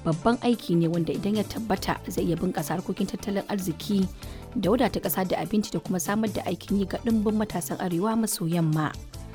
babban aiki ne wanda idan ya tabbata zai iya bunƙasa harkokin tattalin arziki da wadata ƙasa da abinci da kuma samar da aikin yi ga ɗimbin matasan arewa maso yamma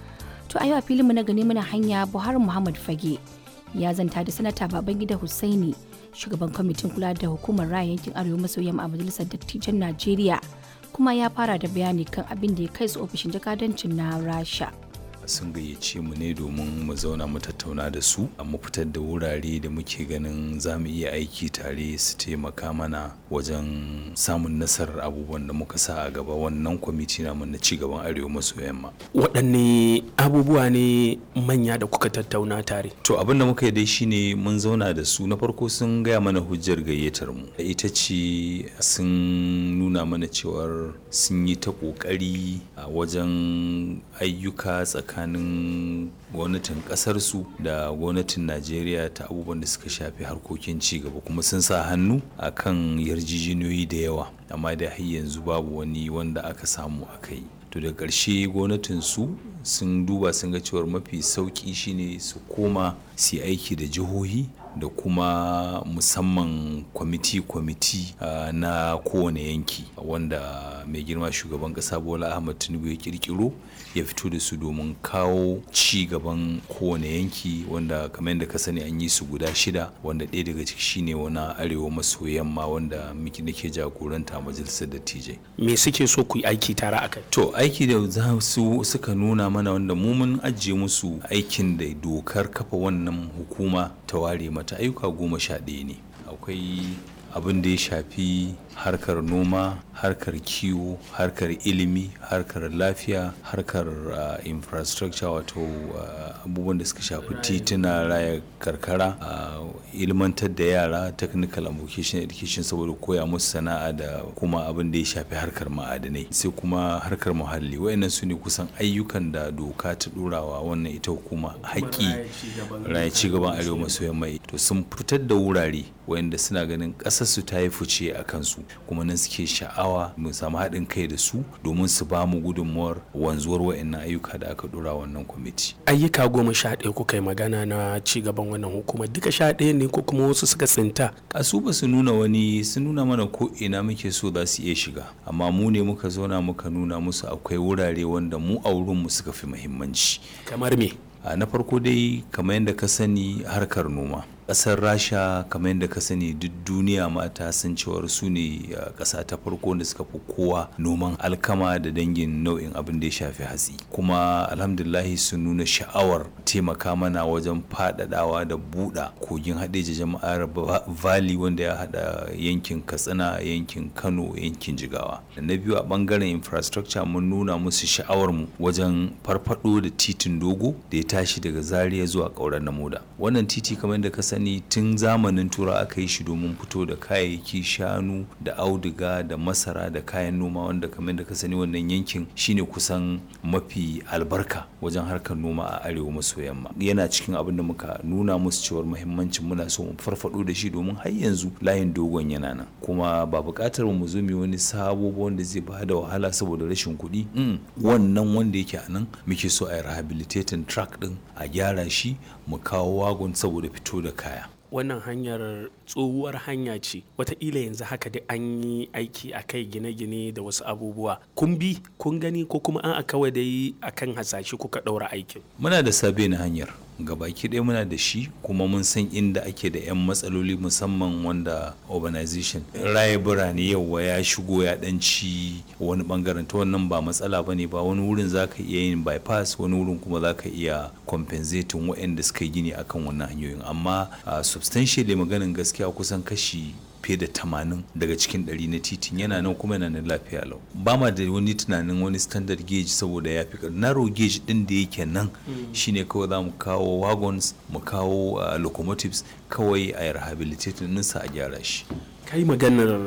to a yau a filinmu na gani muna hanya buhari muhammad fage ya zanta da sanata babangida hussaini shugaban kwamitin kula da hukumar raya yankin arewa maso yamma a majalisar dattijan najeriya kuma ya fara da bayani kan abin da ya kai su ofishin jakadancin na rasha sun gayyace mu ne domin mu zauna mu tattauna da su mu fitar da wurare da muke ganin za mu iya aiki tare su taimaka mana wajen samun nasarar abubuwan da muka sa a gaba wannan kwamiti namu na cigaban arewa maso yamma waɗanne abubuwa ne manya da kuka tattauna tare to abin da muka yi dai shine mun zauna da su na farko sun gaya mana hujjar gayyatar mu ita ce sun nuna mana cewar sun yi ta ƙoƙari a wajen ayyuka tsakanin tsakanin gwamnatin kasarsu da gwamnatin najeriya ta abubuwan da suka shafi harkokin cigaba kuma sun sa hannu a kan yarjejeniyoyi da yawa amma da har yanzu babu wani wanda aka samu aka yi to da ƙarshe gwamnatinsu sun duba sun ga cewar mafi sauƙi shine su koma su aiki da jihohi da kuma musamman kwamiti-kwamiti uh, na kowane yanki wanda mai girma shugaban kasa bola ahmad tinubu ya kirkiro ya fito da su domin kawo ci gaban kowane yanki wanda kamar yadda ka sani an yi su guda shida wanda ɗaya daga ciki shine wani arewa maso yamma wanda miki nake jagoranta a majalisar dattijai me suke so ku yi aiki tare a kai to aiki da za su suka nuna mana wanda mu mun ajiye musu aikin da dokar kafa wannan hukuma ta ware mata ayyuka goma sha ɗaya ne akwai abin da ya shafi harkar noma harkar kiwo harkar ilimi harkar lafiya harkar uh, infrastructure wato uh, abubuwan da suka shafi tituna raya karkara uh, ilmantar da yara technical and vocational education saboda koya musu sana'a da kuma abin da ya shafi harkar ma'adanai sai kuma harkar muhalli wayannan su ne kusan ayyukan da doka ta ɗorawa wannan ita hukuma haƙƙi raya cigaban arewa maso yamma to sun fitar da wurare wayanda suna ganin ƙasarsu ta yi fice a kansu kuma nan suke sha'awa mu samu haɗin kai da su domin su ba mu gudunmuwar wanzuwar wa'annan ayyuka da aka dora wannan kwamiti. ayyuka goma sha ɗaya kuka yi magana na ci gaban wannan hukumar duka sha ɗaya ne ko kuma wasu suka tsinta. a su ba su nuna wani sun nuna mana ko ina muke so za su iya shiga amma mu ne muka zauna muka nuna musu akwai wurare wanda mu a wurinmu suka fi muhimmanci. kamar me. na farko dai kamar yadda ka sani harkar noma. kasar rasha kamar yadda ka sani duk duniya mata san cewar su ne kasa ta farko da suka fi kowa noman alkama da dangin nau'in abin da ya shafi hatsi kuma alhamdulahi sun nuna sha'awar taimaka mana wajen faɗaɗawa da buɗa kogin haɗeji jama'ar valley wanda ya haɗa yankin katsina yankin kano yankin jigawa da na biyu a ɓangaren infrastructure mun nuna musu sha'awar mu wajen farfaɗo da titin dogo da ya tashi daga zaria zuwa ƙauren na moda wannan titi kamar yadda ka sani sani tun zamanin tura aka yi shi domin fito da kayayyaki shanu da auduga da masara da kayan noma wanda kamar da ka sani wannan yankin shine kusan mafi albarka wajen harkar noma a arewa maso yamma yana cikin abin da muka nuna musu cewar muhimmancin muna so mu farfado da shi domin har yanzu layin dogon yana nan kuma ba buƙatar mu zo mu wani sabo wanda zai ba da wahala saboda rashin kuɗi wannan wanda yake a nan muke so a yi rehabilitating track din a gyara shi mu kawo wagon saboda fito da kaya wannan hanyar tsohuwar hanya ce wataƙila yanzu haka da an yi aiki a kai gine-gine da wasu abubuwa kun bi kun gani ko kuma an a kawai dai akan hasashe kuka ɗaura aikin muna da sabe na hanyar gabaki ɗaya muna da shi kuma mun san inda ake da 'yan matsaloli musamman wanda urbanization raye birane yauwa ya shigo ya ɗanci wani bangaren ta wannan ba matsala ba ne ba wani wurin za ka iya yin bypass wani wurin kuma za ka iya compensating waɗanda suka yi gini akan wannan hanyoyin amma substantially maganin gaskiya kusan kashi fiye da tamanin daga cikin ɗari na titin yana nan kuma yana nan lafiya lau ba ma da wani tunanin wani standard gauge saboda ya fi narrow gauge din da yake nan shine kawai za mu kawo wagons mu kawo locomotives kawai a rehabilitating ninsa a gyara shi kai maganar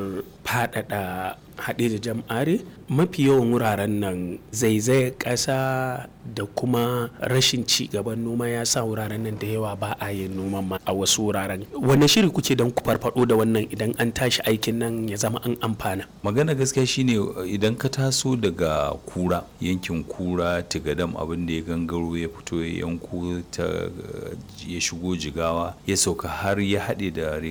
faɗaɗa haɗe da jam'are mafi yawan wuraren nan zaizayar ƙasa da kuma rashin ci gaban noma ya sa wuraren nan da yawa ba a yin noman ma a wasu wuraren wanne shiri kuke don ku farfado da wannan idan an tashi aikin nan ya zama an amfana magana gaskiya shine idan ka taso daga kura yankin kura tigadam abin da ya gangaro ya fito ya yanko ta ya shigo jigawa ya sauka har ya haɗe da